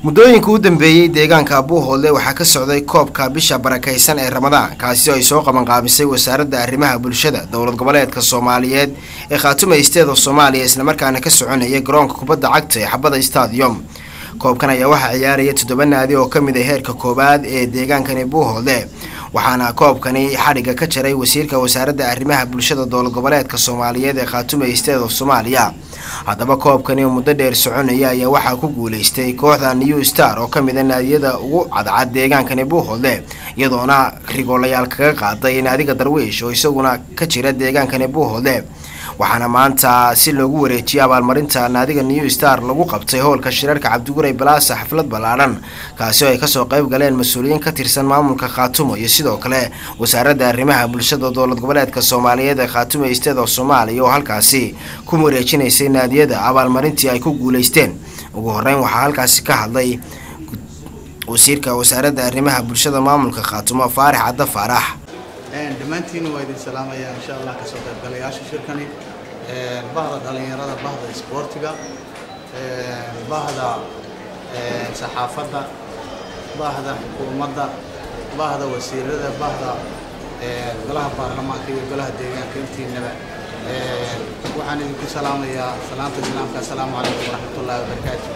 muddooyinka u dambeeyey deegaanka buuhoodle waxaa ka socday koobka bisha barakaysan ee ramadaan kaasi oo ay soo qabanqaabisay wasaaradda arrimaha bulshada dowlad goboleedka soomaaliyeed ee khaatuma isteeda soomaaliya islamarkaana ka soconaya garoonka kubadda cagta ee xabada stadium koobkan ayaa waxaa ciyaaraya toddoba naadi oo ka mid ah heerka koowaad ee deegaankani buuhoodle waxaana koobkani xadhigga ka jaray wasiirka wasaaradda arrimaha bulshada dowlad goboleedka soomaaliyeed ee khaatuma isteed of soomaaliya haddaba koobkani oo muddo dheer soconaya ayaa waxaa ku guuleystay kooxda new star oo ka mid a naadiyada ugu cadcad deegaankani buuhoodle iyadoona rigoolayaal kaga qaaday naadiga darwiish oo isaguna ka jira deegaankani buuhoodle waxaana maanta si loogu wareejiyay abaalmarinta naadiga new star lagu qabtay howlka shirarka cabdiguray balaasa xaflad ballaadhan kaasi oo ay kasoo qayb galeen mas-uuliyiin ka tirsan maamulka khaatumo iyo sidoo kale wasaaradda arrimaha bulshada dowlad goboleedka soomaaliyeed ee khaatumo isteed of soomaaliya oo halkaasi ku wareejinaysay naadiyada abaalmarintii ay ku guuleysteen ugu horeyn waxaa halkaasi ka hadlay wasiirka wasaaradda arrimaha bulshada maamulka khaatumo faarax cadda faarax dhammaantiina waa idin salaamaya insha allah kasoo qaybgalayaasha shirkani bahda dhallinyarada bahda isboortiga bahda saxaafadda bahda xukuumadda bahda wasiirada bahda golaha baarlamaanka iyo golaha deegaanka intiinaba waxaan idinku salaamayaa salaanta islaamka assalaamu calaykum waraxmatullahi wabarakaatu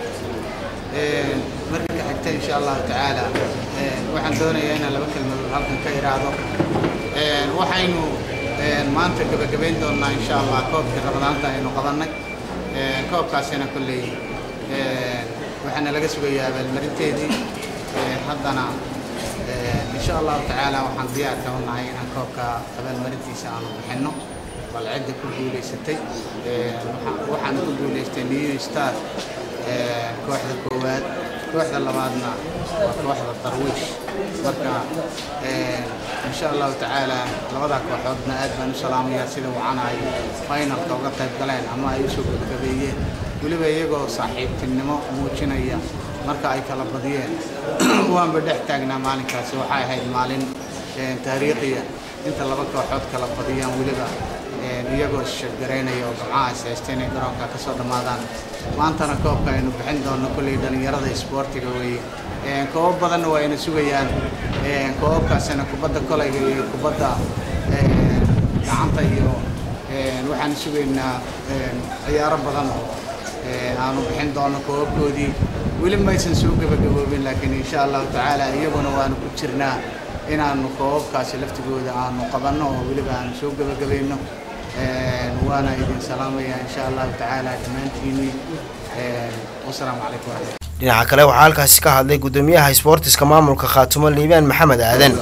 marka xigta insha allahu tacaala waxaan doonayaa inaan laba kelmadood halkan ka iraahdo waxaynu maanta gebagabayn doonnaa insha allah koobkii ramadaanta aynu qabannay koobkaasina kolley waxaana laga sugayaa abaalmarinteedii haddana insha allahu tacaala waxaan diyaarka u nahay inaan koobka abaalmarintiisa aanu bixinno bal cidda ku guulaysatay waxaan ku guulaystay new star kooxda koowaad kooxda labaadna waa kooxda darwiish marka insha allahu tacaala labadaa kooxoodna aad baan u salaamayaa sida wacana ay finalka uga qayb galeen ama ay usoo gebagabeeyeen weliba iyagoo saaxiibtinimo muujinaya marka ay kala badiyeen waanba dhex taagnaa maalinkaasi waxay ahayd maalin taariikhiya inta laba kooxood kala badiyaan weliba iyagoo shirgaraynaya oo gamcaha is haysta inay garoonka ka soo dhammaadaan maantana koobka aynu bixin doonno kolley dhallinyarada isboortiga weeye koobab badanna waa ayna sugayaan koobabkaasina kubadda kolayga iyo kubadda gacanta iyo waxaan sugaynaa ciyaaro badan oo aanu bixin doonno koobabkoodii weli maysan soo gebagaboobin laakiin insha allahu tacaala iyaguna waanu ku jirnaa inaanu koobabkaasi laftigooda aanu qabanno oo weliba aanu soo gebagabayno waana idin salaamaya insha allahu tacaala dhammaantiinii wasalaamu calaykum waraxmat dhinaca kale waxaa halkaasi ka hadlay guddoomiyaha isboortiska maamulka khaatumo liibaan maxamed aadan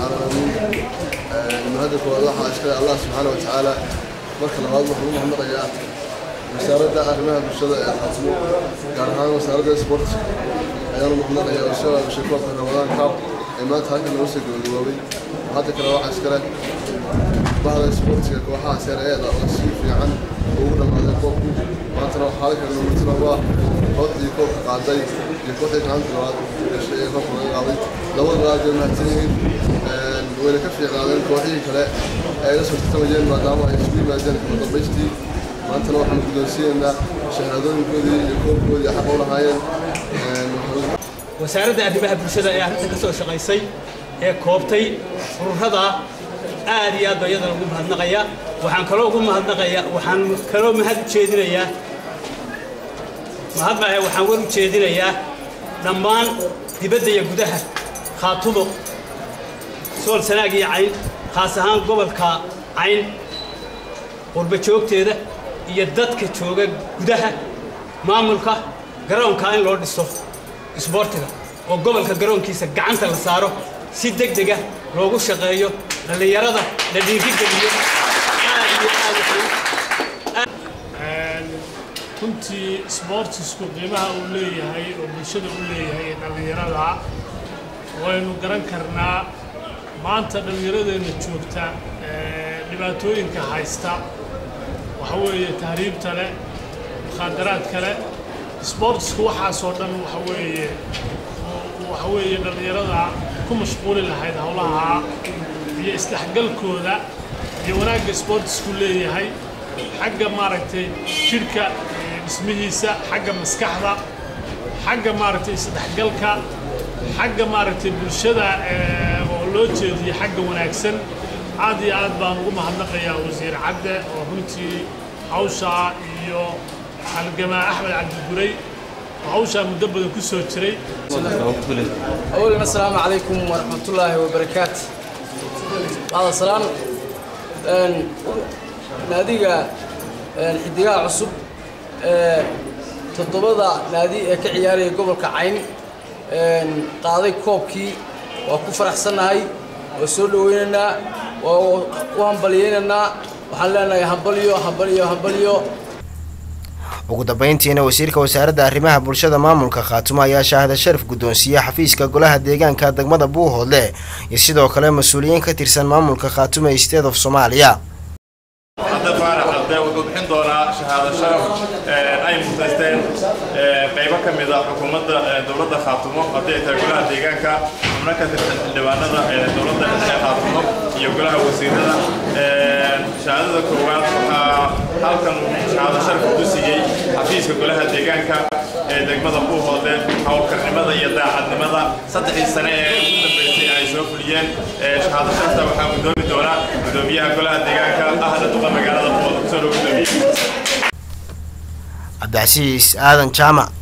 mahadda koowaad waxaa iskale allah subxaana wa tacaala marka labaad waxaan u mahadnaqayaa wasaaradda arrimaha bulshada ee khaatumo gaar ahaan wasaaradda isboortiska ayaanu mahadnaqayaa oo soo aabishay koobka ramadaan kaab ee maanta halkan lagu soo gabagaboobay hadda kale waxaa iskale bahda isboortiga kooxaha seer-eeda oo si fiican ugu dhammaaday koobku maantana waxaa halkan numurtida waa kooxdii koobka qaaday iyo kooxdii kaalanta labaad gashay ee koobka laga qaaday labada aad bay mahadsan yihiin wayna ka fiicnaadeen kooxihii kale ee la soo tartamayeen maadaama ay isugu yimaadeen kala dambaystii maantana waxaanu guddoonsiinaynaa shahaadooyinkoodii iyo koobkoodii xaq u lahaayeen wasaaradda arrimaha bulshada ee arrinta ka soo shaqaysay ee koobtay ururada aad iyo aad baa iyadana ugu mahadnaqaya waxaan kaloo ugu mahadnaqaya waxaan kaloo mahad u jeedinayaa mahadmahe waxaan war u jeedinayaa dhammaan dibadda iyo gudaha khaatumo sool sanaag iyo cayn khaas ahaan gobolka cayn qurba joogteeda iyo dadka jooga gudaha maamulka garoonkaa in loo dhiso isboortiga oo gobolka garoonkiisa gacanta la saaro si deg dega loogu shaqeeyo dhallinyarada la dhiirigeliyo aad iyo aad runtii sboortisku qiimaha uu leeyahay oo bulshada u leeyahay ee dhallinyarada waynu garan karnaa maanta dhallinyaradeenna joogta dhibaatooyinka haysta waxa weeye tahriibta leh mukhaadaraadka leh sboortisku waxaasoo dhan waxa weeye waxa weeye dhallinyarada ku mashquuli lahayd howlaha iyo isdhexgalkooda iyo wanaagga sboortisku leeyahay xagga maaragtay jidhka dhismihiisa xagga maskaxda xagga maaragtay isdhexgalka xagga maaragtay bulshada oo loo jeediyo xagga wanaagsan aad iyo aad baan ugu mahadnaqayaa wasiir cadde oo runtii hawshaa iyo halgamaa axmed cabdiguray oo hawshaa muddo badan ku soo jiray أولا السلام عليكم ورحمة الله وبركاته بعد السلام ناديga xidigaha cusub ee toddobada naadi ee ka ciyaaraya gobolka cayn qaaday koobkii waa ku faraxsannahay waa soo dhaweynaynaa waa u hambaliyeynaynaa waxaan leenahay hambalyo hambalyo hambalyo ugu dambeyntiina wasiirka wasaaradda arrimaha bulshada maamulka khaatumo ayaa shaahada sharaf guddoonsiiya xafiiska golaha deegaanka degmada buuhoodle iyo sidoo kale mas-uuliyiin ka tirsan maamulka khaatumo state of soomaaliya hadda faarax abde wuxuu bixin doonaa shahaado sharaf ay mutaysteen qaybo ka mid a xukuumadda dowladda khaatumo haddii ay tahay golaha deegaanka xubno ka tirsan xildhibaanada dowladda dhexe khaatumo iyo golaha wasiirada shahaadada koowaad waxaa halkan shahaado sharaf ku siiyey xafiiska golaha deegaanka ee degmada buuhoodle howlkarnimada iyo daacadnimada saddexdii sane ee ugu dambeysay ay soo fuliyeen shahaado sharafta waxaa gudoomi doona gudoomiyaha golaha deegaanka ahna duqa magaalada buuhoodle kusoo dhow gudoomiye cabdicasiis aadan jaamac